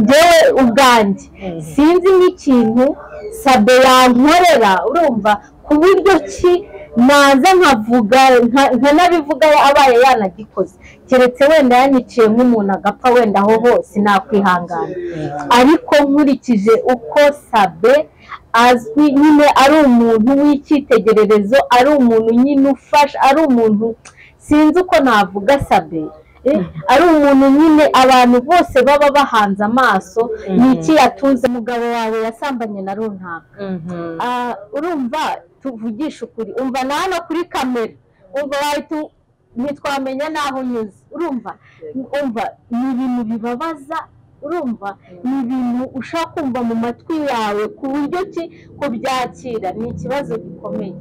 ngewe ubwanjye sinzi n'ikintu sabe yankorera urumva ku buryo ki naza nkavuga nka- nkanabivuga abaye yanagikoze keretse wenda yaniciye nk'umuntu agapfa wenda aho hose nakwihangana ariko nkurikije uko sabe azwi nyine ari umuntu w'icyitegererezo ari umuntu nyine ufasha ari umuntu sinzi uko navuga sabe Eh, ari umuntu nyine abantu bose baba bahanze amaso ni iki yatunze umugabo wawe yasambanye na runaka Ah, urumva tuvugisha ukuri umva na hano kuri kamera umva wahita u- ntitwamenya n'aho unyuze urumva umva ni ibintu bibabaza urumva ni ibintu ushaka kumva mu matwi yawe ku buryo ki kubyakira ni ikibazo gikomeye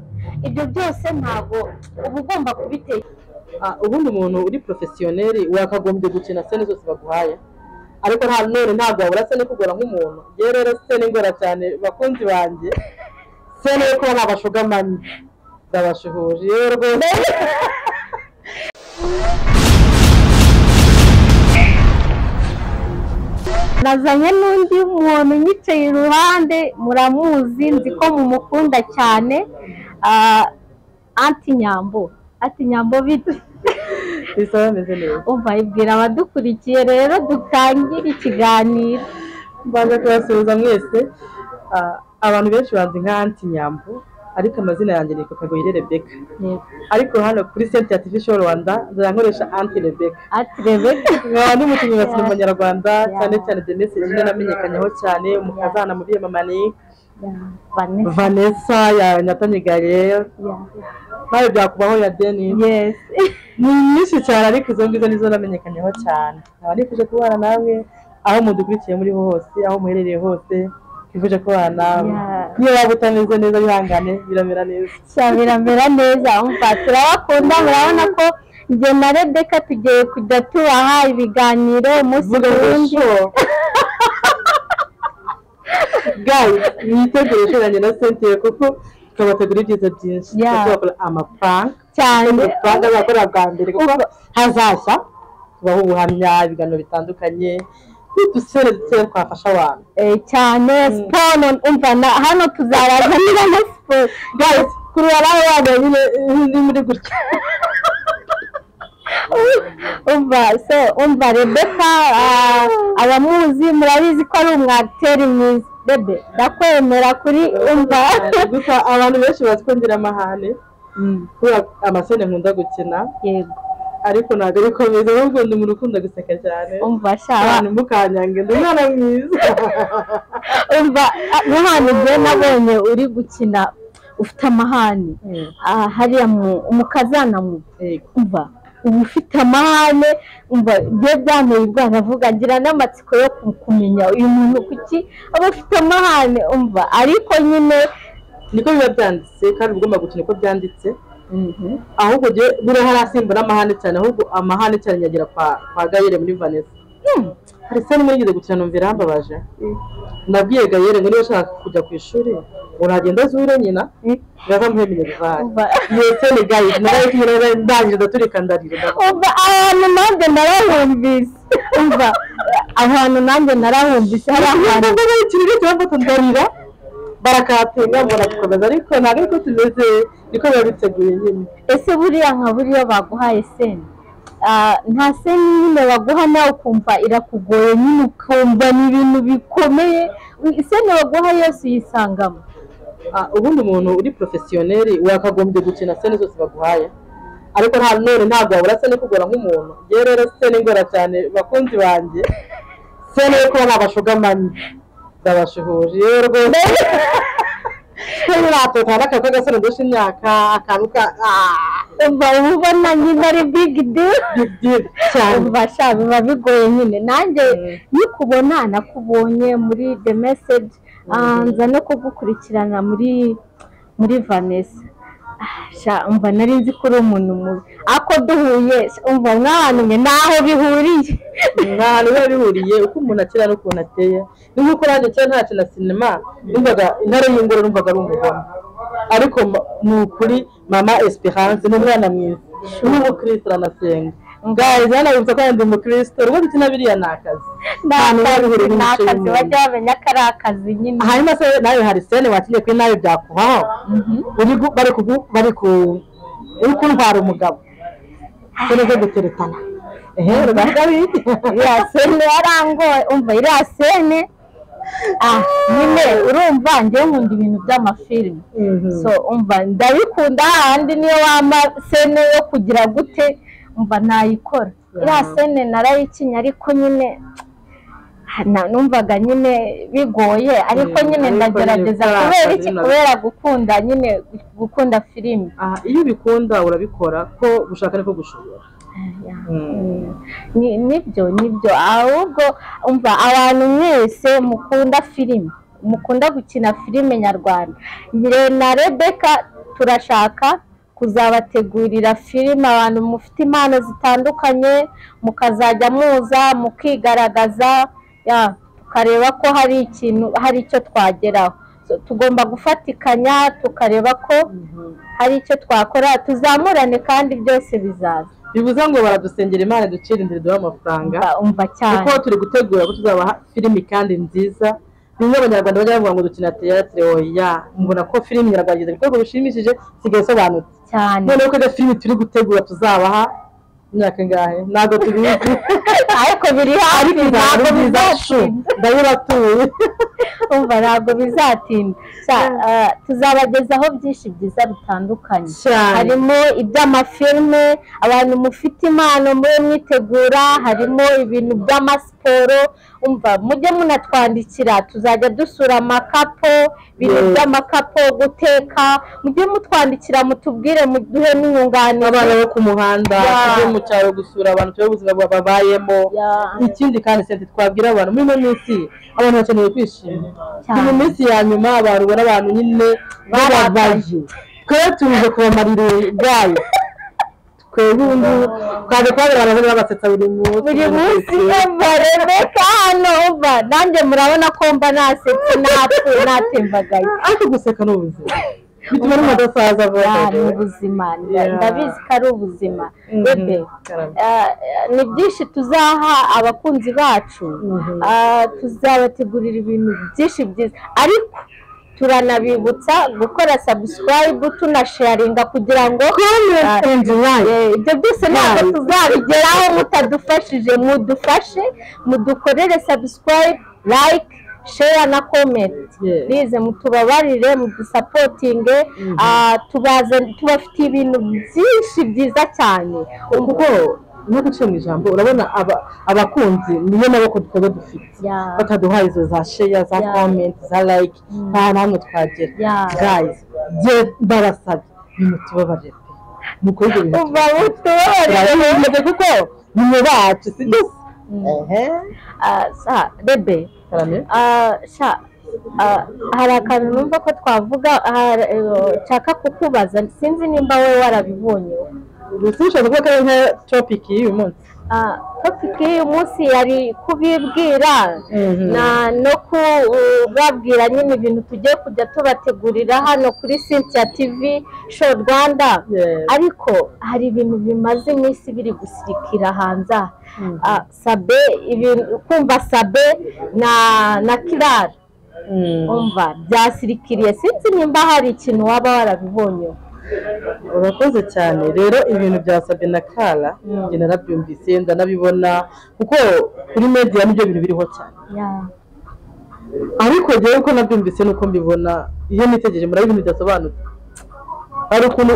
ibyo byose ntabwo uba ugomba kubiteka Ah, ubundi umuntu uri porofesiyoneri wakagombye gukina sene zose baguhaye ariko nta none ntabwo wabura sene kugora nk'umuntu yewe rero sene ingora cyane bakunzi banjye sene yo kuba nabashogamanye ndabashuhuje yewe rwose nazanye n'undi muntu nyicaye iruhande muramuzi nzi ko mumukunda cyane Ah, anti nyambo anti nyambo bite bisa bameze neza umva ibwira abadukurikiye rero dutangire ikiganiro mbanza kubasuhuza mwese Ah, abantu benshi banzi nka anti nyambo ariko amazina yanjye ni kakagoyire rebeka ariko hano kuri senti ya tivi show rwanda nkoresha anti rebeka ati rebeka nkaba n'umukinnyi wa sinema nyarwanda Yeah. cyane cyane the message niwe namenyekanyeho cyane umukazana mu biyamamane vanessa vanessa ya nyatanyi gabriel nawe byakubaho ya denis yes ni nyinshi cyane ariko izo ngizo nizo namenyekanyeho cyane nkaba nifuje kubana nawe aho mudukurikiye muri hose aho muherereye hose twifuje kubana nawe Yeah. niyo waba utameze neza bihangane biramera neza sha biramera neza umva turabakunda murabona ko njye na rebeka tugiye kujya tubaha ibiganiro umunsi Vuga ku ngo wundi sure. gayi mwiteguye nanjye na sentire kuko tukabategura ibyiza byinshi Yeah. tuzakora amafaranga cyane amafaranga azakora bwa mbere kuko hazashya tubaho ubuhamya ibiganiro bitandukanye n'udusere dutoya twafasha abantu Eh, cyane siporo umva na- hano tuzarazanira na siporo guys kuri waraho wambaye nyine eh, ni muri gutya umva so umva rebeka ah, abamuzi murabizi ko ari umwagiteri mwiza bebe ndakwemera kuri umva gusa abantu benshi bazi ko ngira amahane Mm, kubera amasene nkunda gukina yego ariko ntabwo bikomeza ahubwo ndi umuntu ukunda guseka cyane umva shaba abantu mukanyange ndi umwana mwiza umva ah, nk'ahantu ubwo nabonye uri gukina ufite amahane Ah, hariya mu- umukazana mu Yego. umva uba ufite amahane umva byo byanteye ubwana avuga ngira n'amatsiko yo ku- kumenya uyu muntu kuki aba afite amahane umva ariko nyine niko biba byanditse kandi uba ugomba gukina uko byanditse ahubwo jye buriya hari asimbura amahane cyane ahubwo amahane cyane nyagera kwa kwa gayere muri vanessa hari sene imwe nigeze gukina numva irambabaje nabwiye gayere ngo niba ushaka kujya ku ishuri uragenda azure nyina ngaza muhe minerivare umva iyo sene gayere nawe tunyura ndangije ndaturika ndarira umva ahantu nanjye narahumvise umva ahantu nanjye narahumvise hari ahantu ntabwo ikirere cyangwa tudarira barakatenga mbona gukomeza ariko ntabwo ariko tumeze niko biba biteguye nyine ese buriya nka buriya baguhaye seni Ah, nta seni nyine baguha nawe ukumva irakugoye nyine ukumva ni ibintu bikomeye seni baguha yose uyisangamo Ah, ubundi umuntu uri porofesiyoneri wakagombye gukina sene zose baguhaye ariko nta none ntabwo wabura sene kugora nk'umuntu yewe rero sene ingora cyane bakunzi banjye sene yo kuba nabashogamanye ndabashuhuje yewe rwose yewe natotana akantu k'agasene ndusha imyaka akantu ka ah, umva uba ubona nyine ari bigi diri big deal cyane umva sha biba bigoye nyine nanjye nikubona nakubonye muri the message ah, nza no kugukurikirana muri muri vanessa Ah, sha umva nari nzi ko uri umuntu mubi ako duhuye umva mwana mwe naho bihuriye nta hantu biba bihuriye uko umuntu akina n'ukuntu ateye ni nk'uko nanjye kera ntakina sinema numvaga intare y'ingoro numvaga ari umugome ariko ma- ni ukuri mama esperance ni umwana mwiza n'ubu kirisitu aranasenga ngaho zanabibutsa ko ndi umukristo rwose ikina biriya ni akazi ni Ahantu hari akazi buri ni muco akazi y'umuntu. bajya bamenya ko ari akazi nyine hanyuma se nawe hari sene wakinnye kuri nawe byakubaho uri gu- bari ku bari ku uri kuntwara umugabo sene zo guteretana ehe rubaga bindi iriya sene yarangoye umva iriya sene ah nyine urumva njyewe nkunda ibintu by'amafilime so umva ndabikunda hahandi niyo wama sene yo kugira gute umva nayikora iriya sene narayikinye ariko nyine ah, na- numvaga nyine bigoye ariko Mm, nyine ariko ndagerageza nyine kubera bikaba iki ari na- kubera gukunda nyine gukunda filime Aha, iyo ubikunda urabikora ko gushaka niko gushobora Mm. ni nibyo nibyo ahubwo umva abantu mwese mukunda filime mukunda gukina filime nyarwanda njye na rebeka turashaka kuzabategurira filime abantu mufite impano zitandukanye mukazajya muza mukigaragaza ya, tukareba ko hari ikintu hari icyo twageraho So, tugomba gufatikanya tukareba ko hari icyo twakora tuzamurane kandi byose bizaza bivuze ngo baradusengera imana ducira inzira duha amafaranga Umva- umva cyane kuko turi gutegura ko tuzabaha filimi kandi nziza bimwe abanyarwanda bajya bavuga ngo dukina teyatere oya mubona ko filimi nyarwanda igeze ku rwego rushimishije isigaye isobanutse cyane noneho ko iyo filimi turi gutegura tuzabaha imyaka ingahe ntabwo tubizi ariko biri hafi ariko ntabwo ntabwo bizacu bizatinda ndabiratuye umva ntabwo bizatinda Cya- eh, tuzabagezaho byinshi byiza bitandukanye cyane harimo iby'amafilme abantu mufite impano muri mwitegura harimo ibintu by'amasiporo umva mujye munatwandikira tuzajya dusura amakapo ibintu Yes. by'amakapo guteka mujye mutwandikira mutubwire muduhe abana n'inyunganizi bo ku muhanda Ya. tujye mu cyaro gusura abantu turebe ubuzima bwa- babayemo Ya. ikindi kandi senti twabwira abantu muri ino minsi abantu bakeneye kwishima Cyane. ni mu minsi ya nyuma abantu ubona abantu nyine barabaye twebwe tuje kubamarira ubwayo twebwe ubu ngubu twaje kubabera abantu babasetsa buri munsi buri munsi yumva rebeka hano umva nanjye murabona ko mba nasetse natwe natembagaye ariko guseka ni ubuzima bituma n'umadasaza vuba Ya, ni ubuzima nda- Ya. ndabizi ko ari ubuzima Mhm. bebe Karame. eh, eh, ni byinshi tuzaha abakunzi bacu Mhm. Ah, tuzabategurira ibintu byinshi byiza ariko turanabibutsa gukora subscribe tunasharinga kugira ngo Ah, and like. Eh, ibyo byose ntabwo Nice. tuzabigeraho mutadufashije mudufashe mudukorere subscribe like share na comment Yes. bize mutubabarire mudusapotinge ah, tubaze- tubafitiye ibintu byinshi byiza cyane kuko no guciye mu ijambo urabona aba- abakunzi niyo nabo dukorwa dufite Yeah. bataduhaye izo za sheya za Yeah. komenti za like nta n'ahantu twagera Yeah. gayizi bye barasabye nimutubabarire pe mukore ibyo bintu uva mutubabarire turabizi kuko ni mu bacu si byo ehe Ah, sa bebe karame Ah, sha ah, hari akantu numva ko twavuga ah, eh, nshaka kukubaza sinzi nimba wowe warabibonye gusa ushobora kuvuga ko ari nka topic y'uyu munsi Ah, topiki y'uyu munsi yari kubibwira Mhm. na no kubabwira nyine ibintu tugiye kujya tubategurira hano kuri Cynthia TV Show Rwanda Yes. ariko hari ibintu bimaze iminsi biri gusirikira hanze aha. Ah, Sabe ibintu kumva Sabe na na Kirara umva byasirikiriye sinzi nimba hari ikintu waba warabibonye urakoze cyane rero ibintu bya Sabina Kara Mm. njye narabyumvise ndanabibona kuko kuri media nibyo bintu biriho cyane ariko rero uko nabyumvise nuko mbibona iyo nitegereje murabona ibintu bidasobanutse hari ukuntu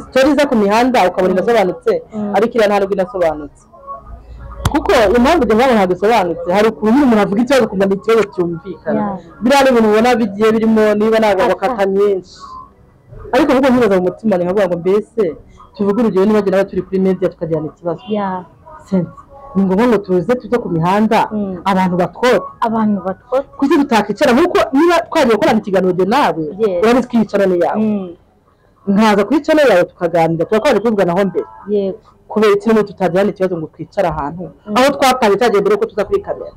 sitori iza ku mihanda ukabona inasobanutse Mm. ariko iriya ntabwo inasobanutse kuko impamvu njye mbona ntabwo isobanutse hari ukuntu nyine umuntu avuga ikibazo ukumva ni ikibazo cyumvikana Yeah. biriya ni ibintu ubona bigiye birimo niba ntabwo bakata myinshi ariko ahubwo nkibaza mu mutima nkavuga ngo mbese tuvuge urugero niba njye nawe turi kuri media tukagirana ikibazo ya sense ni ngombwa ngo tuze tujye ku mihanda Mm. abantu batwote abantu batwota kuki tutakicara nk'uko niba twagiye gukorana ikiganiro njye nawe Yes. urabona twiyicarane yawe Mm, nkaza kuri cano yawe tukaganira tuba twaje kuvuganaho mbere yego kubera iki n'ubu tutagirana ikibazo ngo twicara ahantu aho twapanye cyagiye mbere ko tuza kuri kamera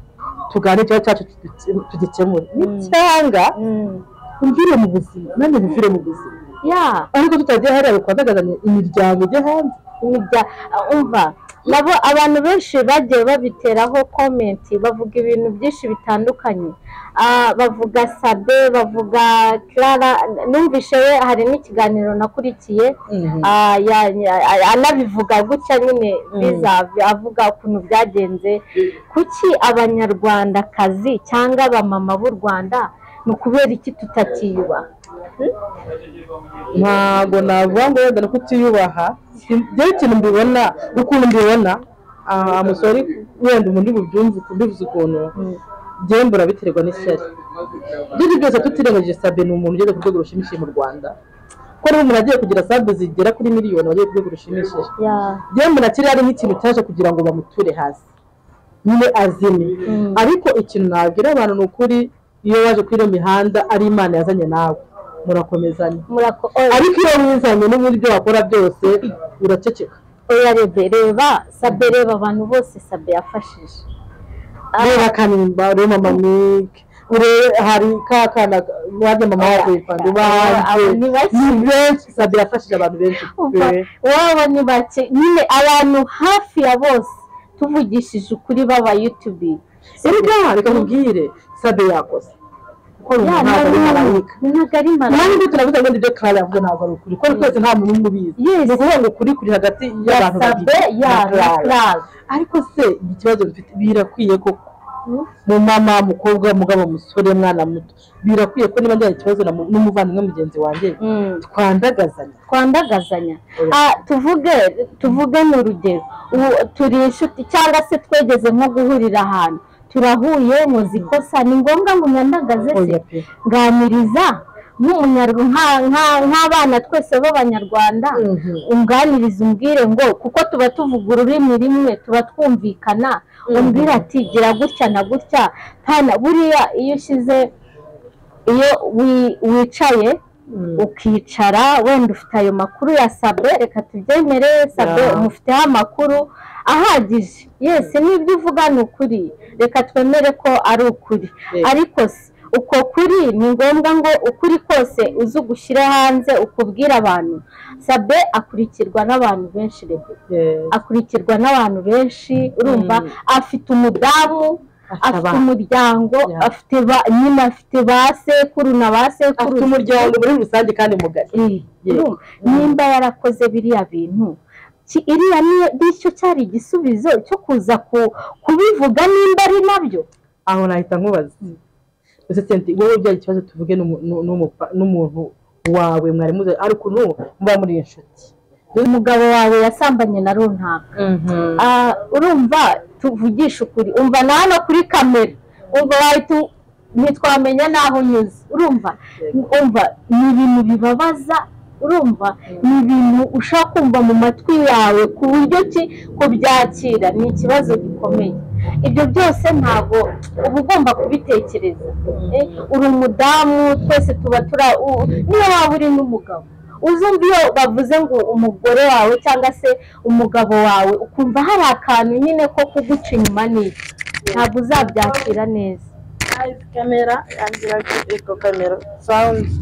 tuganire ikibazo cyacu tugi- tugikemure nicyanga Mm, umvire mu buzima nanjye mvire mu buzima ya ariko tutagiye hariya bikwadagazanya imiryango ijya hanze imirya- ah, umva nabo abantu benshi bagiye babiteraho komenti bavuga ibintu byinshi bitandukanye Ah, bavuga sabe bavuga clara numvishe we hari n'ikiganiro nakurikiye Mhm. Ah, ya- ya- ya- anabivuga gutya nyine Mm. biza avuga ukuntu byagenze kuki abanyarwandakazi cyangwa abamama b'u rwanda ni ukubera iki tutatiyuba ntago navuga ngo wenda no kutiyubaha njyewe ikintu mbibona ukuntu mbibona ah, umusore wenda umuntu bubyumve mbivuze ukuntu njyewe mbura biterwa n'ishyari ibyo ari byo byose tutirengagije sabe ni umuntu ugeze ku rwego rushimishije mu rwanda ko niba umuntu agiye kugira sabe zigera kuri miliyoni aba agiye ku rwego rushimishije Ya. yewe mbona kiriya ari nk'ikintu cyaje kugira ngo bamuture hasi nyine azime Mm. ariko ikintu nabwira abantu ni ukuri iyo waje kuri iyo mihanda ari imana yazanye nawe murakomezanya Murako- oya. ariko iyo wizanye n'ubundi ibyo wakora byose uraceceka oya rebe reba sabe reba abantu bose sabe yafashije Ah. reba kanimba ureba mama mike urebe hari ka kana wajya mama Oya. wakuyipanda uba Oya, hanze abo ni bake. ni benshi sabe yafashije abantu benshi Umva, pe. waba ni bake nyine abantu hafi ya bose tuvugishije ukuri b'aba yutubi erega reka nkubwire sabe yakoze kuko ni Ya, umuhanga ni ntabwo malayika ntabwo ari marayika nanjye ibyo turavuze ngo ni ibyo Clara yavuze ntabwo ari ukuri kuko twese nta muntu umwe ubizi Yes. ni ukuvuga ngo ukuri kuri hagati ya y'abantu sabe babiri ya na na Clara. Clara. ariko se ikibazo bifite birakwiye koko mu mama mukobwa mugabo musore mwana muto birakwiye ko niba ngira ikibazo na mu- n'umuvandimwe mugenzi wanjye Mm. twandagazanya twandagazanya Oya. Ah, tuvuge tuvuge ni urugero ubu turi inshuti cyangwa se twegeze nko guhurira ahantu turahuye muzi ikosa ni ngombwa ngo unyandagaze se Oya pe. nganiriza nk'umunyarwa nka- nka- nk'abana twese b'abanyarwanda Mhm. unganiriza umbwire ngo kuko tuba tuvuga ururimi rimwe tuba twumvikana umbwire ati gira gutya na gutya pana buriya iyo ushyize iyo wi- wicaye Mm. ukicara wenda ufite ayo makuru ya sabe reka tubyemere sabe Yeah. umufiteho amakuru ahagije yesi n'ibyo uvuga ni ukuri reka twemere ko ari ukuri Yeah. ariko se uko kuri ni ngombwa ngo ukuri kose uze ugushyire hanze ukubwire abantu sabe akurikirwa n'abantu benshi rebe Yes. akurikirwa n'abantu benshi urumva Mm. afite umudamu Afite afite abana. umuryango Ya. afite ba- nyine afite ba sekuru na ba sekuru afite umuryango muri rusange kandi mugari Ye. nimba yarakoze biriya bintu ki- iriya niyo- nicyo cyari igisubizo cyo kuza ku- kubivuga nimba ari nabyo aho nahita nkubaza ese senti wowe byagira ikibazo tuvuge n'umu- n'u- n'umupa- n'umuntu wawe mwari muze ari ukuntu muba muri inshuti umugabo wawe yasambanye na runaka Ah, urumva tuvugisha ukuri umva na hano kuri kamera umva wahita u- ntitwamenya n'aho unyuze urumva umva ni ibintu bibabaza urumva ni ibintu ushaka kumva mu matwi yawe ku buryo ki kubyakira ni ikibazo gikomeye ibyo byose ntabwo uba ugomba kubitekereza Eh, uri umudamu twese tuba tura u- niyo waba uri n'umugabo uzumva iyo bavuze ngo umugore wawe cyangwa se umugabo wawe ukumva hari akantu nyine ko kuguca inyuma n'iki ntabwo uzabyakira neza kamera yambwira ko eko kamera sawundi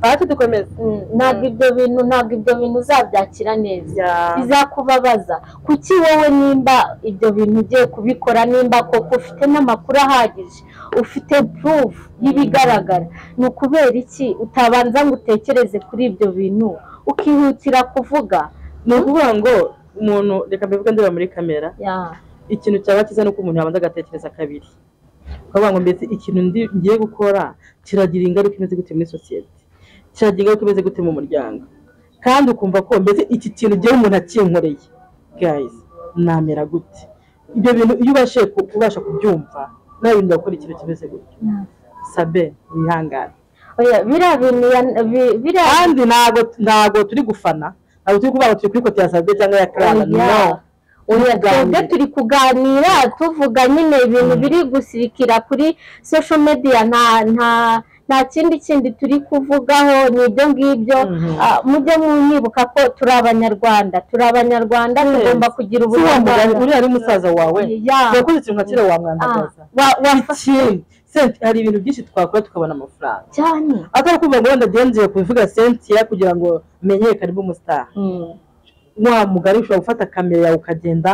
ati dukomeze Mm, ntabwo ibyo bintu ntabwo ibyo bintu uzabyakira neza bizakubabaza kuki wowe nimba ibyo bintu ugiye kubikora nimba koko ufite n'amakuru ahagije ufite proof y'ibigaragara ni ukubera iki utabanza ngo utekereze kuri ibyo bintu ukihutira kuvuga ni ukuvuga ngo umuntu reka mbivuge ndeba muri kamera ya ikintu cyaba cyiza ni uko umuntu yabanza agatekereza kabiri ukavuga ngo mbese ikintu ndi ngiye gukora kiragira ingaruka imeze gute muri sosiyete kiragira ingaruka imeze gute mu muryango kandi ukumva ko mbese iki kintu ngewe umuntu akinkoreye gayizi namera gute ibyo bintu iyo ubashije ku- kubasha kubyumva nawe bintu gukora ikintu kimeze gutyo sabe wihangane oya biriya bintu ya- bi- biriya kandi ntago ntago turi gufana ntago turi kuvuga ngo turi kuri kote ya sabe cyangwa ya karara Oya. no Oya, Tuganire. twebwe turi kuganira tuvuga nyine ibintu biri gusirikira kuri social media nta nta nta kindi kindi turi kuvugaho ni ibyo ngibyo Mhm. Ah, mujye mwibuka ko turi abanyarwanda turi abanyarwanda Yes. tugomba kugira si wa mugabo ubunyarwanda uriya ari musaza wawe Ya. yakoze ikintu nka kera wamwandagaza Ah, wa- wafashe ikindi senti hari ibintu byinshi twakora tukabona amafaranga cyane atari kumva ngo wenda agenzeye kubivuga senti ya kugira ngo menyekane b'umusitari wa mugari ushobora gufata kamera yawe ukagenda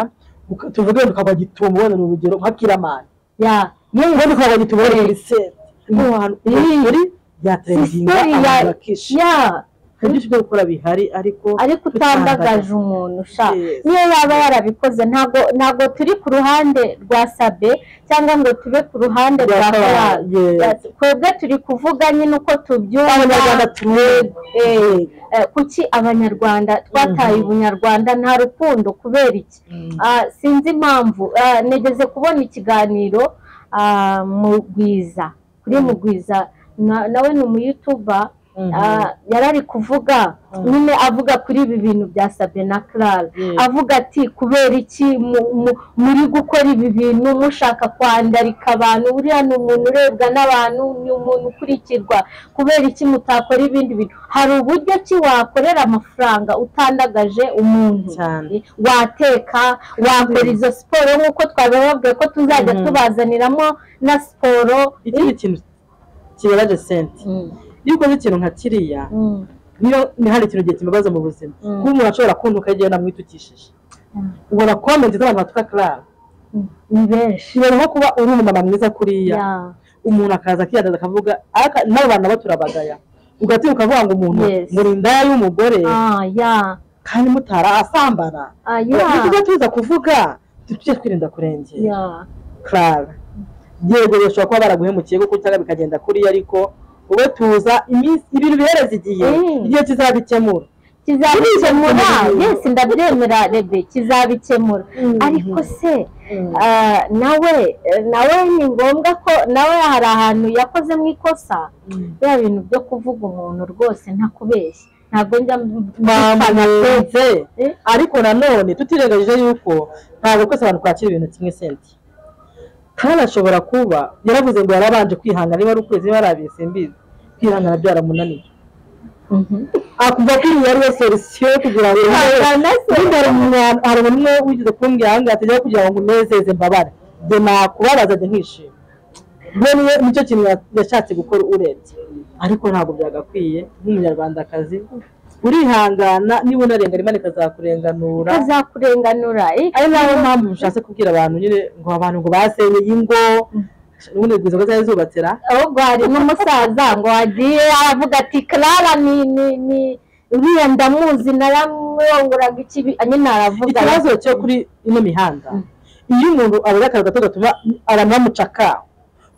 uka- tuvuge ngo ukagwa gitumo wenda ni urugero nka kiramani ya yewe ubundi ukagwa gitumo wenda muri sente Mm. ahantu kuri byateringinga Sisiteri ya abantu bakisha ya hari byinshi byo gukora bihari ariko ariko utandagaje umuntu sha Yes. niyo yaba yarabikoze ntabwo ntabwo turi ku ruhande rwa sabe cyangwa ngo tube ku ruhande Rwa rwa Karara, karara yes. Yes. twebwe turi kuvuga nyine uko tubyumva Abanyarwanda tumwebwe. Eh, eh, kuki abanyarwanda twataye ubunyarwanda nta rukundo kubera iki Ah, sinzi impamvu Ah, negeze kubona ikiganiro ah, mugwiza kuri mugwiza Na- nawe ni umuyutuba Ah, yarari kuvuga nyine avuga kuri ibi bintu bya Sabie na Clara Yes. avuga ati kubera iki mu- mu- muri gukora ibi bintu mushaka kwandarika abantu buriya ni umuntu urebwa n'abantu ni umuntu ukurikirwa kubera iki mutakora ibindi bintu hari uburyo ki wakorera amafaranga utandagaje umuntu Cyane. wateka wakora izo siporo nk'uko twabibabwiye ko tuzajya Mhm. tubazaniramo na siporo ikindi kintu kibabaje sente Mm. iyo ukoze ikintu nka kiriya Mm. niyo ni hari ikintu gihe kimubaza mu buzima Mm. kuba umuntu ashobora kubona ukagenda namwitukishije ubona komenti z'abantu batuka karara Mm. ni benshi kibera nko kuba uri umumama mwiza kuriya Yeah. umuntu akaza akiyandaza akavuga ariko n'abo bantu nabo turabagaya ugatinya ukavuga ngo umuntu Yes. muri indaya y'umugore Ah, yeah. kandi mutara asambana Ah, ni yeah. tuza tuza kuvuga tujye twirinda kurengera Yeah. karara yego bashobora kuba baraguhemukiye kuko cyangwa bikagenda kuriya ariko wowe tuza iminsi ibintu bihereza igihe Mm. igihe kizabikemura kizabikemura Mm. yes ndabyemera rebe kizabikemura Mm. ariko se ah, nawe nawe ni ngombwa ko nawe hari ahantu yakozemo ikosa bya bintu byo kuvuga umuntu rwose ntakubeshya ntabwo njya bamunenze Eh? ariko nanone tutirengagije yuko ntabwo twese abantu twakira ibintu kimwe senti kandi ashobora kuba yaravuze ngo yarabanje kwihangana niba ari ukwezi niba ari abiri simbizi kwihangana byaramunaniye akumva ko iyi ari we solisiyo kugira ngo Kwihangana se. Wenda hari umuntu- hari umuntu umwe wigeze kumbwira aha ngaha tujya kugira ngo unezeze mbabare njye nakubabaza njye nkishima we niwe nicyo kintu ya- yashatse gukora urebye ariko ntabwo byagakwiye nk'umunyarwandakazi urihangana niba unarengana imana ikazakurenganura kazakurenganura ari nayo mpamvu nshatse kubwira abantu nyine ngo abantu ngo basenyeye ingo ubundi rwiza ko zari zubatse ra ahubwo hari n'umusaza ngo wagiye aravuga ati karara ni ni ni uriya ndamuzi naramwonguraga ikibi nyine aravuga ikibazo cyo kuri ino mihanda iyo umuntu abaye akazi gato gatuma abantu bamucakaho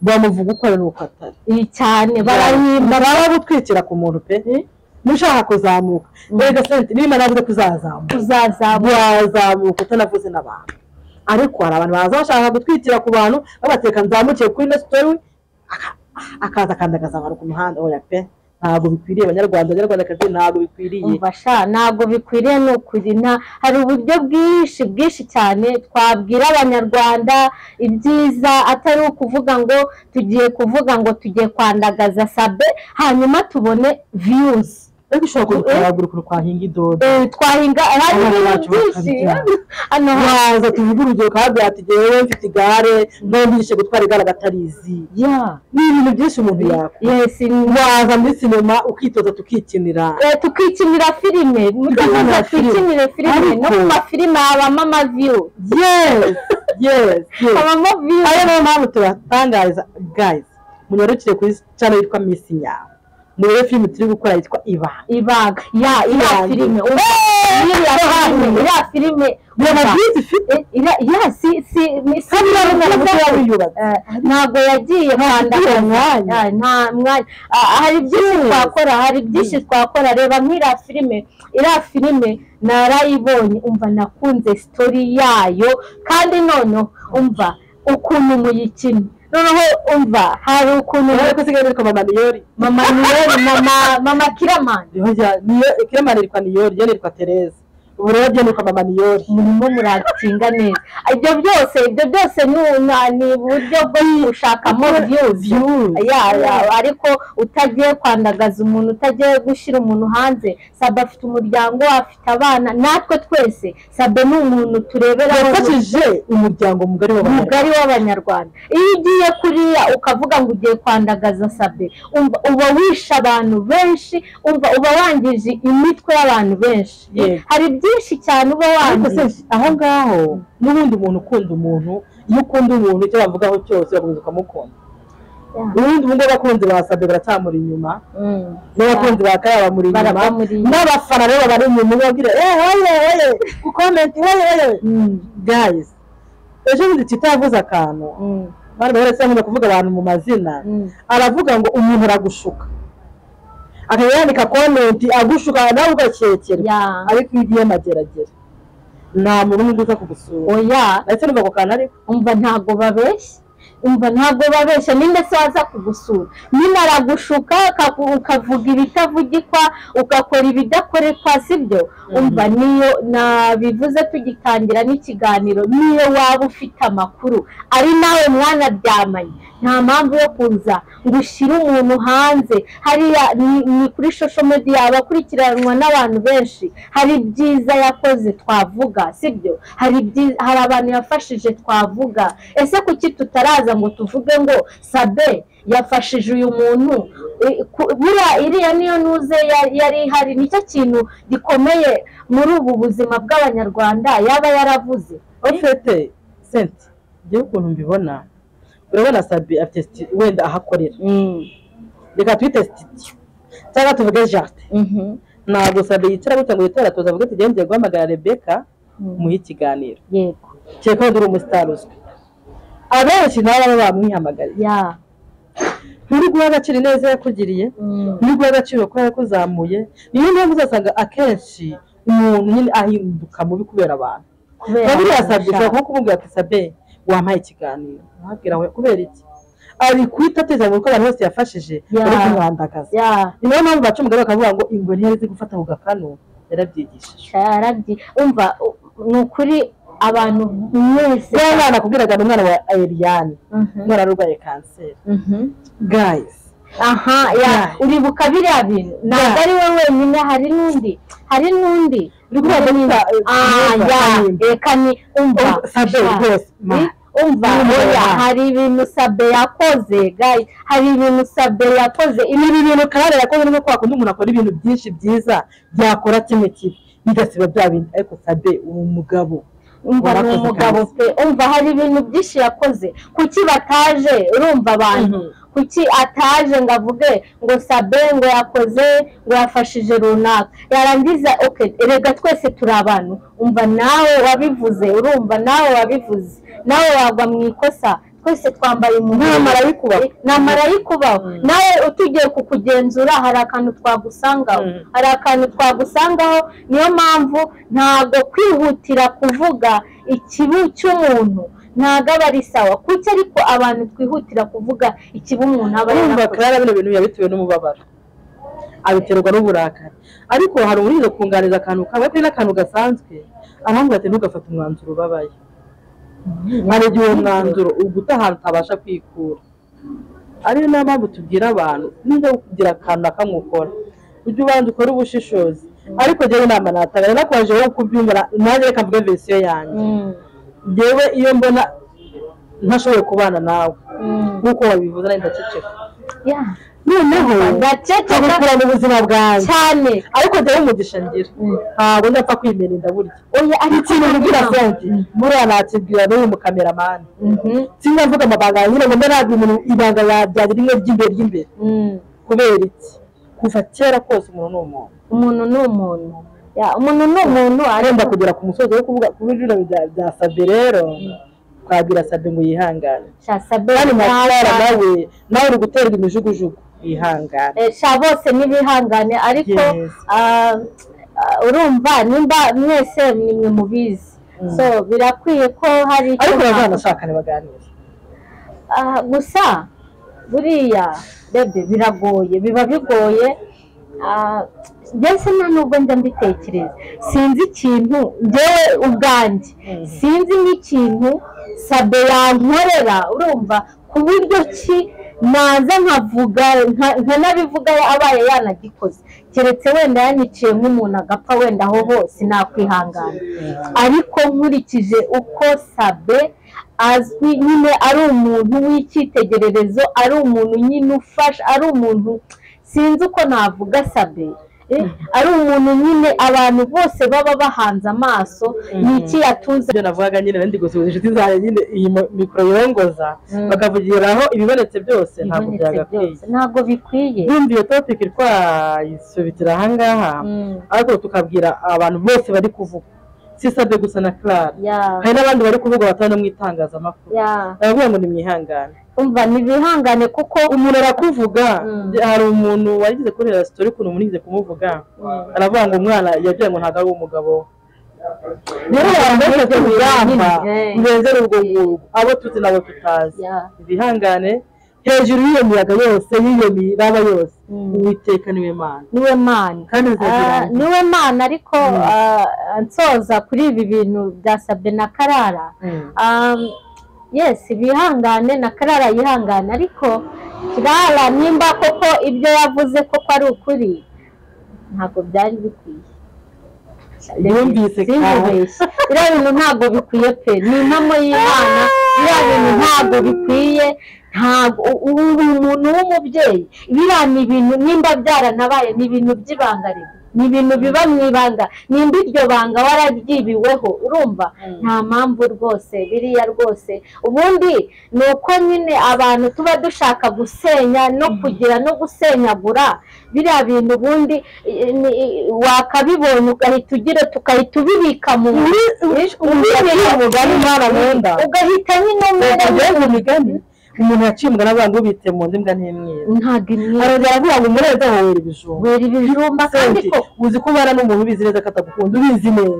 bamuvuga uko ari n'uko atari iyi cyane barahimba barahimba baba gutwikira ku muntu pe mushaka kuzamuka mbega sente niba navuze ko uzazamuka uzazamura wazamuka utanavuze n'abantu ariko hari abantu baza bashaka gutwikira ku bantu babateka nzamukiye kuri nesitori akaza akandagaza abantu ku muhanda oya pe ntabwo bikwiriye abanyarwanda abanyarwandakazi ntabwo bikwiriye umva sha ntabwo bikwiriye ni ukuri nta hari uburyo bwinshi bwinshi cyane twabwira abanyarwanda ibyiza atari ukuvuga ngo tugiye kuvuga ngo tugiye kwandagaza sabe hanyuma tubone viyuzi ariko ushobora kudukaragura ukuntu twahinga idodo twahinga hari Abantu ibintu bacu byinshi bakabijyana. hano ha- waza tuvuge urugero kabwira ati ngewe mfite igare ntumvishe gutwara igare agatarizi Yeah. ni ibintu byinshi umuntu yakora Yes, in- waza muri sinema ukitoza tukikinira Eh, tukikinira filime mujye Tukikinira muza filime. twikinire filime no Ariko- mu mafilime habamo amaviyu yes yes yes habamo viyu ariyo niyo mpamvu tubatangariza guys munyarukire kuri channel yitwa miss nyawe murebe filime turi gukora yitwa ibanga ibanga ya iriya Ibanga. filime ubu- iriya filime iriya filme biba umva, byiza ifite eh, iriya- ya si si ni si kandi urabona filime ko nziza. yaba yubatse Eh, ntabwo yagiye kwandagaza mwanya. Eh, nta mwanya Ah, hari byinshi Yes. twakora hari byinshi twakora reba nk'iriya filime iriya filime narayibonye umva nakunze sitori yayo kandi noneho umva ukuntu muyikina noneho umva hari ukuntu urabona ko isigaye yitwa mama niyori mama niyeri mama mama kiramani niho rya- niyo ikiremano yitwa niyori ryo yitwa tereza ubu rero ryo yitwa mama niyori murimo muratinga neza ibyo byose ibyo byose ni una- ni uburyo bwo gushakamo views Views. Ya, ya, ariko utagiye kwandagaza umuntu utagiye gushyira umuntu hanze sabe afite umuryango afite abana natwe twese sabe ni umuntu turebera yafashije umuryango mugari w'abanyarwanda mugari w'abanyarwanda iyo ugiye kuriya ukavuga ngo ugiye kwandagaza sabe umva uba wishe abantu benshi umva uba wangije imitwe y'abantu benshi Yego. hari byinshi byinshi cyane uba ariko se wangiza aho ngaho n'ubundi umuntu ukunda umuntu iyo ukunda umuntu icyo bavugaho cyose bakomeza ukamukunda ubundi ubundi abakunzi basabwe baracyamura inyuma Mm. n'abakunzi ba kaya bamuri inyuma Barabamuri inyuma. n'abafana rero bari inyuma babwira eh hoye hoye gukomenti hoye hoye Mm. guys ejo bundi Twitter yavuze akantu Mm. bari baretse bakunda kuvuga abantu mu mazina Mm. aravuga ngo umuntu aragushuka akaba yandika komenti agushuka nawe ugakekerwa Yeah. ariko iyo ugiye mageragere nta muntu n'umwe uza kugusura oya ndetse n'umva ako kantu ariko umva ntago babeshya umva ntago babeshya ninde se waza kugusura nyine aragushuka akaku- ukavuga ibitavugikwa ugakora ibidakorekwa sibyo umva niyo nabivuze tugitangira n'ikiganiro niyo waba ufite amakuru ari nawe mwana byamanye nta mpamvu yo kuza ngo ushyire umuntu hanze hariya ni ni kuri social media aba akurikiranwa n'abantu benshi hari ibyiza yakoze twavuga sibyo hari ibyiza hari abantu yafashije twavuga ese kuki tutaraza ngo tuvuge ngo sabe yafashije uyu muntu I- ku- buriya iriya niyo ntuze ya- yari ihari nicyo kintu gikomeye muri ubu buzima bw'abanyarwanda yaba yaravuze ofete senti njyewe ukuntu mbibona urabona sabi afite siti- wenda ahakorera reka twite sitidiyo cyangwa tuvuge jaride Mhm. ntabwo sabi yicara gutya ngo yitore atoza avuge tugiye ngiye guhamagara rebeka Mm. muhe ikiganiro yego kereka wenda uri umusitari uzwi abenshi nabo baba bamwihamagariye ya nturi guha agaciro ineza yakugiriye Mm. nturi guha agaciro ko yakuzamuye niyo mpamvu uzasanga akenshi umuntu nyine ahinduka mubi kubera abantu kubera babiri yasabye kurusha. ushobora nko kumubwira ati sabe wampaye ikiganiro wabwira we kubera iki ari guhita ateza mu ko abantu bose yafashije Ya. ari kumwandagaza ya ni nayo mpamvu baca umugabo bakavuga ngo ingwe ntiyari izi gufata ku gakanu yarabyigishije yarabyi umva u- ni ukuri abantu mwese rero umwana akubwiraga ni umwana wa Eliane Mhm, umwana wari urwaye kanseri mhm. guys aha ya uribuka biriya bintu ntabwo ari we wenyine hari n'undi hari n'undi Uri kuvuga Hari n'undi. Dr. Ah, Dr. ya Kanimba. reka ni umva Um, Sabe sha. rwose, ma. Eh, umva Umva, oya ma. hari ibintu sabe yakoze guys hari ibintu sabe yakoze ibi ni ibintu kandi yakoze nubwo kwa kundi umuntu akora ibintu byinshi byiza byakora kimwe kibi bigasiba bya bintu ariko sabe uwo mugabo umva ni Warakoze umugabo kandi. pe umva hari ibintu byinshi yakoze kuki bataje urumva abantu Mhm. kuki ataje ngo avuge ngo sabe ngo yakoze ngo yafashije runaka yarangiza ok reka twese turi abantu umva nawe wabivuze urumva nawe wabivuze nawe wagwa mu ikosa twese twambaye umuhondo Nta marayikubaho. nta marayikubaho nawe utugiye kukugenzura hari akantu twagusangaho Mm. hari akantu twagusangaho niyo mpamvu ntabwo kwihutira kuvuga ikibi cy'umuntu ntabwo aba ari sawa kuki ariko abantu twihutira kuvuga ikibi umuntu aba urumva yarakoze kandi bino bintu yabitewe n'umubabaro abiterwa n'uburakari ariko hari umuntu kunganiriza akantu kamwe kuri n'akantu gasanzwe arambwira ati ntugafate umwanzuro ubabaye hari igihe uwo mwanzuro uguta ahantu utabasha kwikura ariyo niyo mpamvu tubwira abantu niba kugira akantu na kamwe ukora ujye ubanza ukore ubushishozi ariko njyewe inama natanga nakubaje wowe uko ubyumva na- nanjye reka mvuge verisiyo yanjye Mm, njyewe iyo mbona ntashoboye kubana nawe mm. nk'uko wabivuze nanjye ndaceceka Yeah. noneho ndaceceka nkabukura mu buzima bwanjye cyane ariko njyewe umugisha ngira ntabwo ndapfa kwimena inda burya oya ariko ikintu mbwira noneho- senti buriya nakibwira n'uyu mukameramani Mhm, sinzi avuga amabanga yanjye nyine ngo mbe nabwira umuntu ibanga ryagira rimwe ry'imbere ry'imbere mm. kubera iki kuva kera kose umuntu ni umuntu umuntu ni umuntu Yeah, umuntu ni umuntu arenda ariko kugera ku musozo wo kuvuga kuba ibyo bya bya sabe rero twabwira sabe ngo yihangane shasabe kandi mwatwara nawe nawe uri guterwa imijugujugu yihangane Eh, sha bose n'ibihangane ariko Yes. ah, ah, urumva nimba mwese nimwe mubizi so birakwiye ko hari icyo ariko mwa- bazanashakane baganire Ah, gusa buriya bebe biragoye biba bigoye Ah, mbese nta nubwo njya mbitekereza sinzi ikintu njyewe ubwanjye sinzi n'ikintu sabe yankorera urumva ku buryo ki naza nkavuga nka- nkanabivuga abaye yanagikoze keretse wenda yanyiciye nk'umuntu agapfa wenda aho hose nakwihangana ariko nkurikije uko sabe azwi nyine ari umuntu w'icyitegererezo ari umuntu nyine ufasha ari umuntu sinzi uko navuga sabe eh, ari umuntu nyine abantu bose baba bahanze amaso ni iki yatunze ibyo navugaga nyine nari ndi gusuhuza inshuti zanjye nyine iyi mo- mikoro yongoza bakavugiraho ibibonetse byose ntabwo Ibibonetse byagakwiye byose, ntabwo bikwiye bumva iyo topic twayisubitira ahangaha Mm, ariko tukabwira abantu bose bari kuvuga si sabye gusa na Clara yeah, hari n'abandi bari kuvuga batari no mu itangazamakuru yeah. ndavuga ngo ni mwihangane umva ntibihangane kuko umuntu arakuvuga Mm. hari umuntu wagize kurera sitori ukuntu munigeze kumuvuga aravuga ngo umwana yagira ngo ntabwo ari umugabo we rero abantu benshi bafite urugamba Eh. rurengera urwo ngurwo abo tuzi n'abo tutazi Yeah. bihangane hejuru y'iyo miyaga yose y'iyo miraba yose Mm. uwiteka niwe mana niwe mana kandi Ah, bizagira niwe mana ariko ah, nsoza kuri ibi bintu bya sabe na karara Um, yes bihangane na karara yihangane ariko kirara nimba koko ibyo yavuze koko ari ukuri ntabwo byari bikwiye Yumvise Sinkubeshye. biriya bintu ntabwo bikwiye pe ni impamo y'imana biriya bintu ntabwo bikwiye ntabwo u- u- uri umuntu w'umubyeyi biriya ni ibintu nimba byaranabaye ni ibintu by'ibanga rimwe ni ibintu biba mu ibanga nimba iryo banga wararyibiweho urumva nta mpamvu rwose biriya rwose ubundi ni uko nyine abantu tuba dushaka gusenya no kugira no gusenyagura biriya bintu ubundi i- ni- wakabibonye ugahita ugira tukahita ubibika mu yaciye umugani mwana mu nda ugahita nyine umera ukagira ngo migani umuntu yaciye umugani avuga ngo ubitse mu nda imbwa ntabwo ntimwiba imyenda arongera aravuga ngo umurezi aho wera wera ibijumba ibijumba kandi Senti, ko uzi ko ubana n'umuntu ubizi neza ko atagukunda ubizi neza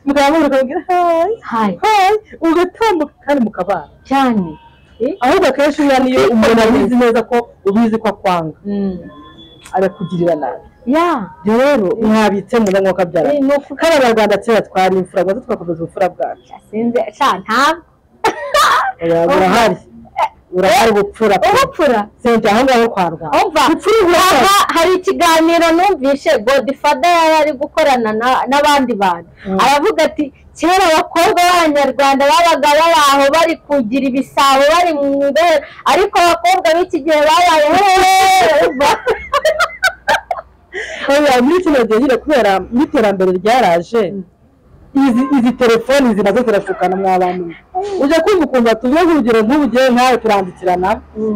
mukamubwira ukamubwira hayi hayi hayi ugatambuka kandi mukabana cyane ahubwo akenshi uriya niyo umuntu abizi neza ko ubizi ko akwanga Mm. arakugirira nabi ya ibyo rero mwabitse mu nda mwuka byara Eh, ni uku- kandi abanyarwanda kera twari imfura rwanda tugakomeza ubupfura bwacu sinzi sha ntabwo Oya, burahari burahari ubupfura pe. ubupfura senti aho ngaho kwa rwanda umva aha hari ikiganiro numvishe godifada yari ari gukorana na- n'abandi bantu aravuga ati kera abakobwa b'abanyarwanda babaga bari aho bari kugira ibisabo bari mu ndoro ariko abakobwa b'iki gihe babaye hehe umva. Oya, muri kino gihe nyine kubera n'iterambere ryaraje izi izi telefoni izi nazo zirashukana mw'abantu ujya kumva ukumva tuvuge urugero nk'ubu ngewe nkawe turandikirana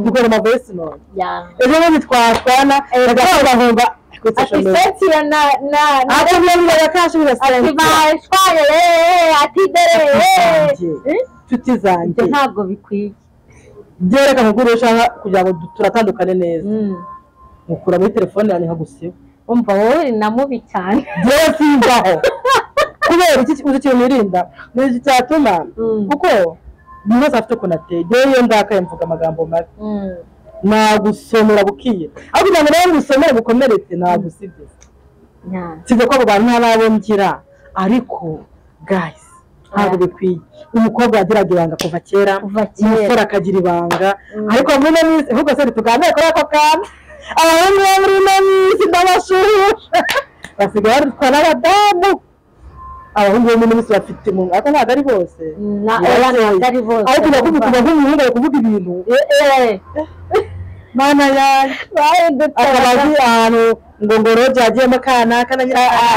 dukora ama voice note Ya. ejo bundi twatwana bagahora bahumba kuri ati social media seti ya na na na- ati niyo niba kashi ati birasenga bashwaye hehe ati dore hehe inshuti zanjye Ibyo ntabwo bikwiye byerekana ko urushaho kugira ngo du- turatandukane neza Mm. nkukura muri telefone yanjye nkagusiba umva wowe uri na mubi cyane byewe simbaho kubera iki uzi ikintu nirinda ni iki cyatuma Mm. kuko buri wese afite ukuntu ateye ngewe iyo ndakaye mvuga amagambo mabi Mm. nagusomera bukiye ariko ntabwo nawe ngusomere bukomeretse nagusize Ya. sibyo ko abo bantu nta nabo ngira ariko gayisi ntabwo bikwiye umukobwa yagiraga ibanga kuva kera Kuva kera. umusore akagira ibanga ariko muri ino minsi ahubwo se tuganire kuri ako kantu abahungu bo muri ino minsi n'abashuhusha basigaye batwara n'abadamu abahungu bo muri ino minsi bafite umuntu ariko ntabwo ari bose Na- oya, ntabwo ari bose. ariko ndakuvuga kuva nk'umuhungu ari kuvuga ibintu Eh, mana yanjye akaba bahindutse azi ahantu ngo ngoro byagiyemo kanaka na nyiraya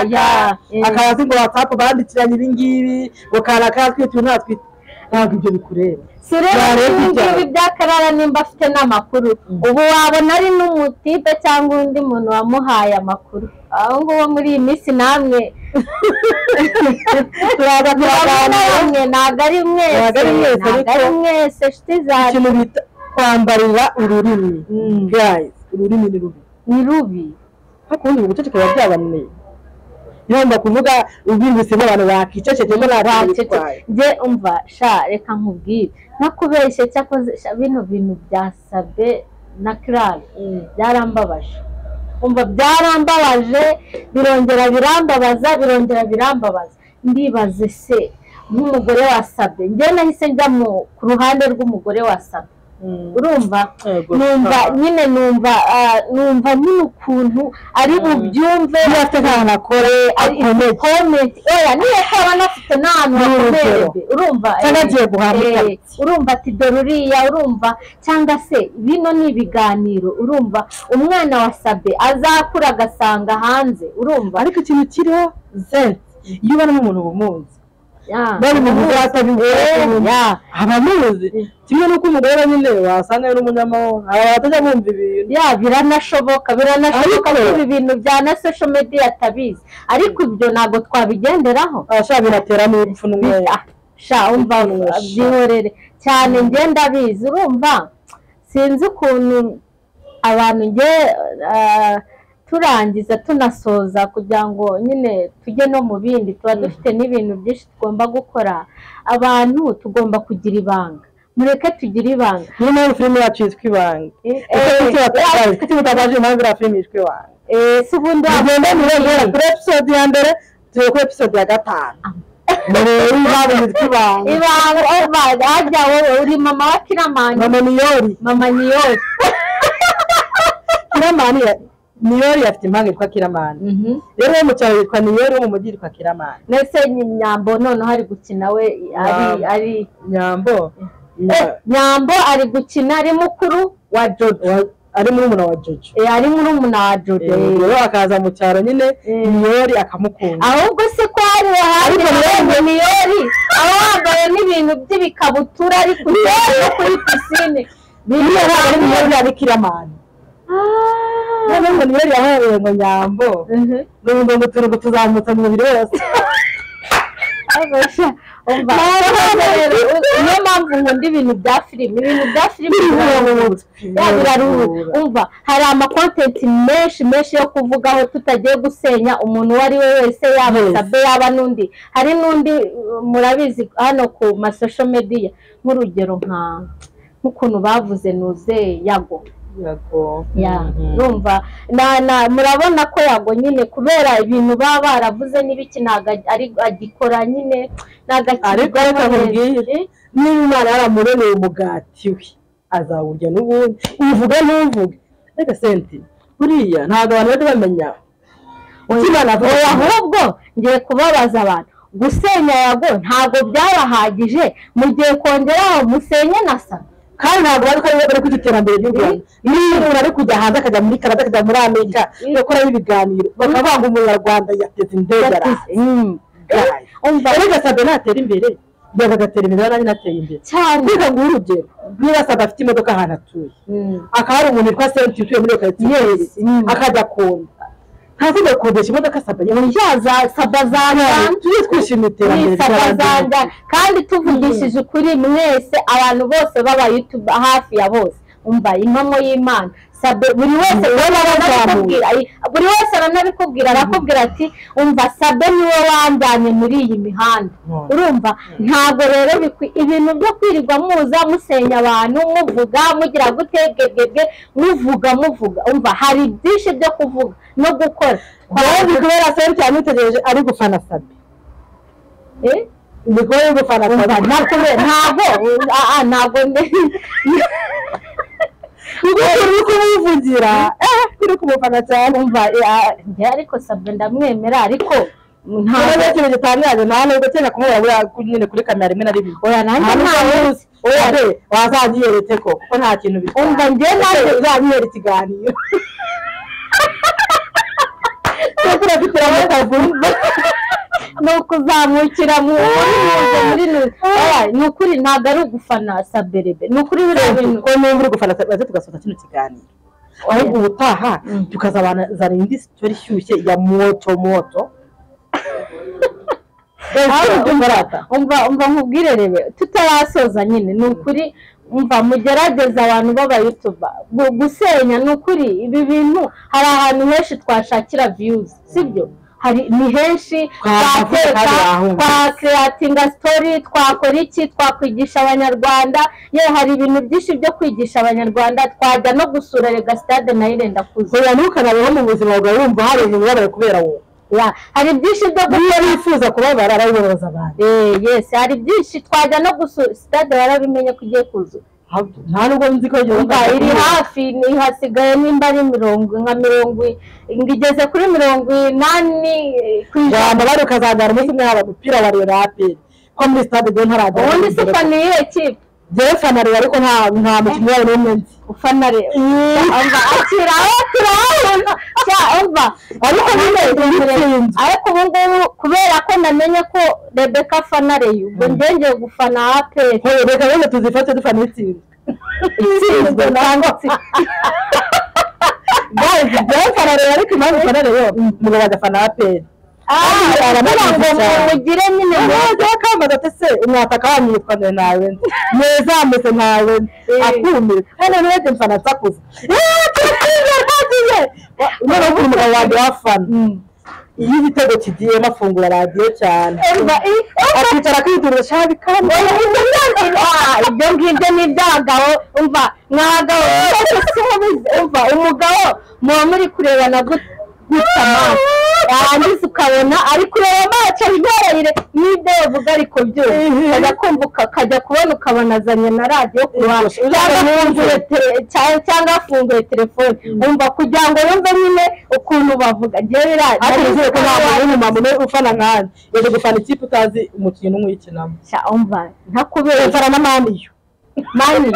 Eh. akaba azi ngo watsapu bandikiranye ibingibi ngo kanaka yatwite uyu ntatwite ntabwo ibyo bikureba si rero Barebe ibi ngibi ibyago. by'akarara nimba afite n'amakuru ubu wabona ari n'umutipe cyangwa undi muntu wamuhaye amakuru aho nguho muri iyi minsi namwe turaza murabona turaganira bamwe ntabwo ari mwese Ntabwo ari mwese, ntabwo ariko- ari mwese nshuti zanjye ikintu bita kwambarira ururimi Mm. guys ururimi ni rubi ni rubi ariko ubundi ubuceceke biba byabananiye yomba kuvuga ubwirwise abantu bakiceceke ko nta bitwaye njye umva sha reka nkubwire nakubeshye cyakoze sha bino bintu bya sabe na kirari byarambabaje umva byarambabaje birongera birambabaza birongera birambabaza ndibaze se nk'umugore wasabe njye nahise njya mu- ku ruhande rw'umugore wasabe urumva Yego, numva aha. nyine numva ah, numva nyine ukuntu ari bubyumve afite ahantu akore akomeye niyo yaba anafite n'ahantu hakomeye urugero. mbe, urumva Cyangwa eh, agiye guhaha eh, ikaritsiye. urumva ati dore uriya urumva cyangwa se bino ni ibiganiro urumva umwana wa sabe azakura agasanga hanze urumva ariko ikintu kiriho zenti iyo ubona umuntu ubumunzi Yeah. bari mu bwata Ya. abamuzi kimwe n'uko umugore we nyine wasanga ari umunyamahoro aba batajya bumva ibintu ya biranashoboka biranashoboka ko Ariko- ibi bintu bya na social media atabizi ariko ibyo ntabwo twabigenderaho abashaka biratera n'urupfu n'umwere Ah, sha umva byihorere cyane njye ndabizi urumva sinzi ukuntu abantu njye ah, turangiza tunasoza kugira ngo nyine tujye no mu bindi tuba dufite n'ibintu byinshi tugomba gukora abantu tugomba kugira ibanga mureke tugire ibanga niyo mpamvu filime yacu yitwa ibanga Eh, kuki mutakaje impamvu iriya filime yitwa ibanga eh, si ubundi tugenda ntibongera wabona kuri episode ya mbere tugera kuri episode ya gatanu murebe impamvu yitwa ibanga ibanga oh my god wowe uri mama wa kiramani mama niyori mama niyose kiramani ya- niyori afite impanga yitwa kiramani rero uwo mu cyaro yitwa niyori uwo mu mujyi yitwa kiramani ndetse nyambo noneho ari gukina we ari Nyambo. ari nyambo Eh, nyambo ari gukina ari mukuru wa jojo wa- ari muri muna wa jojo Eh, ari murumuna wa jojo Eh, rero akaza mu cyaro nyine Eh. niyori akamukunda ahubwo se ko hari ahandi harenze miyori aba wambaye n'ibintu by'ibikabutura ari kugenda no kuri pisine niyo ari niyori ya bikiramani noneho ngo niyori yahaye ngo nyambo n'ubundi ngo turi kutuzamutsa mu mubiri wose umva niyo mpamvu nkunda ibintu bya filime ibintu bya filime biraruhura Ya, biraruhura umva hari amakontenti menshi menshi yo kuvugaho tutagiye gusenya umuntu uwo ari we wese yaba Yes. sabe yaba n'undi hari n'undi uh, murabizi hano ku masosho mediya nk'urugero nka nk'ukuntu bavuze nuze yago Yego. ya Mhm. numva na na murabona ko yago nyine kubera ibintu baba baravuze n'ibiki ntabwo ag- ari agikora nyine ntabwo ariko reka nkubwire niba imana yaramuremeye umugati we azawurya n'ubundi uvuga ntuvuge reka senti buriya ntabwo abantu bajya bamenya ukimana oya vuba ahubwo ngiye kubabaza abantu gusenya yago ntabwo byabahagije mugiye kongeraho musenye na sa kandi ntabwo bari ko bari ku iterambere ry'u Rwanda niba umuntu ari kujya hanze akajya muri Canada akajya muri Amerika bakoraho ibiganiro bakaba banga umunyarwanda yateze indege araza umva erega sabe natera imbere yaga agatera imbere nanjye nateye imbere cyane reka nguhe urugero niba sabe afite imodoka ahantu atuye akaba ari umuntu witwa senti utuye muri iyo karitsiye akajya kunda ntazajya kodesha imodoka sabe yawe yaza saba zanga tujye twishimira iterambere ry'abandi. zanja kandi tuvugishije ukuri mwese abantu bose baba YouTube hafi ya bose umva impamo y'imana sabe buri wese aranabikubwira ayi- buri wese aranabikubwira arakubwira ati umva sabe niwe wanjyanye muri iyi mihanda Mm. urumva ntabwo rero bikwi- ibintu byo kwirirwa muza musenya abantu muvuga mugira gute bwebwebwe muvuga muvuga umva hari byinshi byo kuvuga no gukora kandi kubera senti yamwitegereje ari gufana sabe Eh? ni kubera gufana sabe Nakubera- ntabwo ah, ah, ntabwo nde- uri kumuvugira uri kumufana cyane umva ya- njye ariko sabwe ndamwemera ariko ntabwo ari ntabwo ikintu gitangaje nta nubwo cyenda kumubona buriya ku- nyine kuri kamera rimwe na rimwe oya nanjye ntawe oyabe wazanyiyeretse ko kuko nta kintu umva bitwaye njye nanjye uzanyiyera ikiganiro kuko urafite amavumba ni ukuzamukira mu muri muri oya ni ukuri ntabwo ari ugufana saberebe ni ukuri biriya bintu ko niba uri gufana baze tugasoza kino kiganiro ahubwo ubutaha tukazabazana indi sitori ishyushye ya moto moto Ahubwo Ahubwo umva- barata. umva umva nkubwire rebe tutarasoza nyine ni ukuri umva mugerageze abantu b'abayutuba gu- gusenya ni ukuri ibi bintu hari ahantu henshi twashakira viyuzi sibyo hari ni henshi Twavuga twateka kandi wahumva. twakreatinga sitori twakora iki twakwigisha abanyarwanda ye hari ibintu byinshi byo kwigisha abanyarwanda twajya no gusura rega sitade nayo irenda kuza oya ntukanabeho mu buzima bwawe wumva hari umuntu ubabaye kubera wowe Ya, hari byinshi byo niba wifuza kubabara arabibabaza abantu Eh, yes hari byinshi twajya no gusura sitade warabimenye ko ugiye kuzura Nta- nta nubwo nzi ko yageze umva aho iri agiye. hafi ni hasigaye nimba ari mirongo nka mirongo i- ngo igeze kuri mirongo inani eh, ku ijana ijambo bari ukazajyana umunsi umwe haba umupira bareba aperi ko muri sitade rero ntarajya ubundi si fani y'iyo kipe njyewe fana rero ariko nta nta mukinnyi wayo n'umwe nzi ufana rero umva akiraho turabona cya umva ariko nyine Yatsinzwe. ariko ubu ngubu kubera ko namenye ko rebeka afana reyo ubwo njye ngiye gufana aperi Hoya reka rero tuzifate dufana itsinzwe itsinzwe cyangwa itsinzwe guys njyewe fana rero ariko impamvu fana rero umugabo agafana aperi ah kugira ngo cyane. mugire nyine mu- ntabwo kambaza ati se umwataka wamwitwanire nawe nzi mwezamese ntawe nzi Eh. akumire kandi n'urebye mfana nsakuze noneho ukuntu umugabo wanjye wafana iyo igitego kigiyemo afungura radiyo cyane umva i- akicara akiturira shabi kandi Ah, ibyo ngibyo ni iby'abagabo umva mwabagabo mwese simubizi umva umugabo muba muri kurebana gut- gutya amaso yarangiza ukabona ari kureba amaso ahimaraire n'ibyo yavuga ariko byose ukajya kumva uka- ukajya kubona ukabona azanye na radiyo ku ruhande Yego, cyangwa uzabona afunguye tele- cya- cyangwa afunguye telefone umva kugira ngo yumve nyine ukuntu bavuga njyewe bira- ariko nari nizere ko nta muntu nzi- w'umumama umwe ufana nkanjye yaje gufana ikipe utazi umukino umwe uyikinamo Sha umva ntakubera mfana na maniyu mani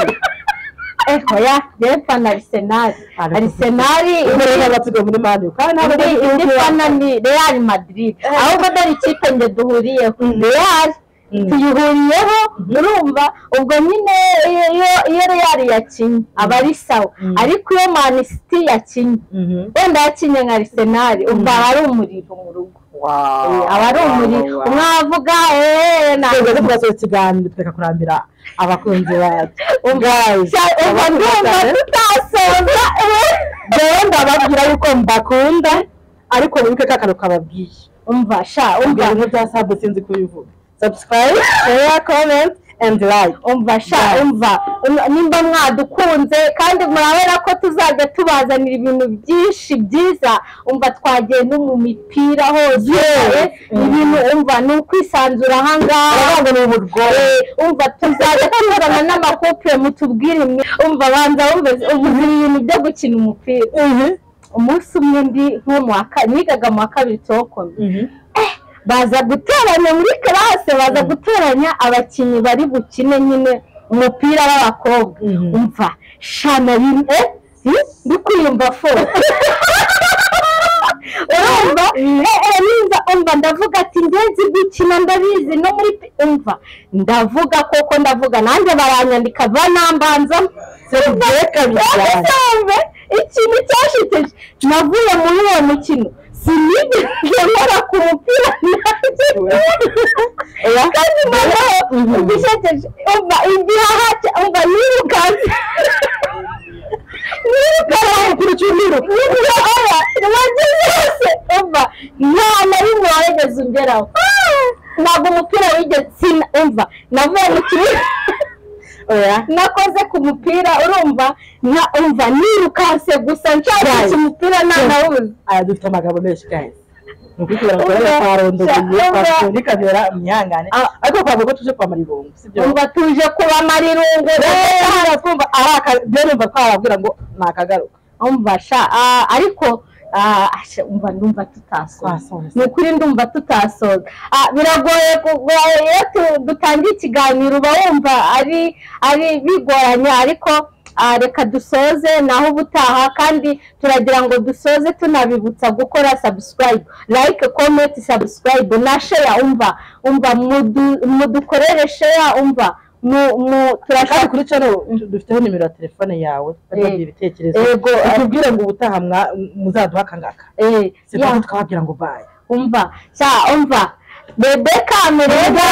eho ya yepa na arisenali Ariko- arisenali ubwo rero abatuga muri maniyu kandi ntabwo indi indi fana ni real madrid ahubwo dore ikipe nge duhuriyeho real Mm. tuyihuriyeho urumva ubwo nyine iyo- iyo- iyo real yakinnye aba ari sawa Mm. ariko iyo manisiti yakinnye wenda yakinnye nka arisenali ubwo aba ari umuriro mu rugo Eh, aba ari umuriro umwavuga eee twebwe tugasoza ikiganiro tureka kurambira abakunzi bacu Guys, umva ndumva abakunzi bacu. tutasoza Rero ndababwira yuko mbakunda ariko wibuke ka kantu kababwiye umva sha ubwo umva bimwe bya sabu sinzi kubivuga subscribe share comment and like umva sha Guys. umva Um- nimba mwadukunze kandi murabona ko tuzajya tubazanira ibintu byinshi byiza umva twagiye no mu mipira hose eh, ibintu umva ni ukwisanzura ahangaha ngo ni ubugore Eh, umva tuzajya tuzana n'amakopere mutubwire mwe umva banza wumve ubu uzi ibintu byo gukina umupira umunsi umwe ndi nko mu wa ka- nigaga mu wa kabiri tokome baza gutoranya muri karase baza gutoranya abakinnyi bari bukine nyine umupira w'abakobwa Mhm. umva shana bimwe ndi kwiyumva fo urumva eh, eh, nimba umva ndavuga ati ngenzi gukina ndabizi no muri pi- umva ndavuga koko ndavuga nanjye baranyandika banambanzamo kabisa ubusanzwe ikintu cyashiteje navuye muri uwo mukino sinigeze nkora ku mupira nanjye kandi noneho Mhm. ugishekeje umva igihaha cya- umva nirukanse nirukanse kuri cyumiro niba aba nabyo byose umva nta na rimwe wageze ugeraho ntabwo umupira wigeze sina umva navuye mu kibuga oya nakoze ku mupira urumva nka umva nirukanse gusa nshakisha Right. umupira ntanawuzi aya dufite amagambo menshi guys ni ukubwira ngo rero twarondogeye Umva. twasuye kamera mwihangane Ah. ariko twavuga ko tuje kwamara irungu sibyo umva tuje kubamara irungu rero twumva ari aka byo numva twababwira ngo ni akagaruka umva sha ah, ariko ah, asha, umva ndumva tutasoza Twasoza. ni ukuri ndumva tutasoza Ah, biragoye kugoye iyo tu- dutangiye ikiganiro uba wumva ari ari bigoranye ariko ah, reka dusoze naho ubutaha kandi turagira ngo dusoze tunabibutsa gukora subscribe like comment subscribe na share umva umva mudu- mudukorere share umva mu mu kandi turashaka kuri channel dufiteho nimero ya telefone yawe bagiye ibitekerezo Yego. tubwire ngo ubutaha mwa- muzaduha akangaka eh, yeah. sibyo twababwira ngo bye umva cya umva rebeka amerega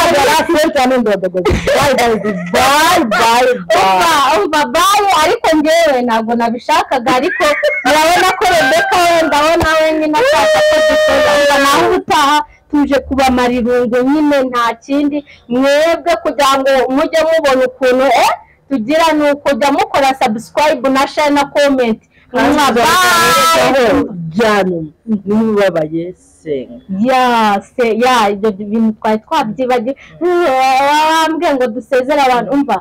umva umva bayi ariko ngewe ntabwo nabishakaga ariko murabona ko rebeka wenda we nawe nyine ashaka ko dusoza umva nawe ubutaha tuje kubamara irungu nyine nta kindi mwebwe kugira ngo mujye mubona ukuntu eh tugira ni ukujya mukora subscribe na share na comment Mwah, bye. byanyuma niba ubabaye senga ya se ya ibyo bintu twari twabyibagiwe wambwiye ngo dusezere abantu umva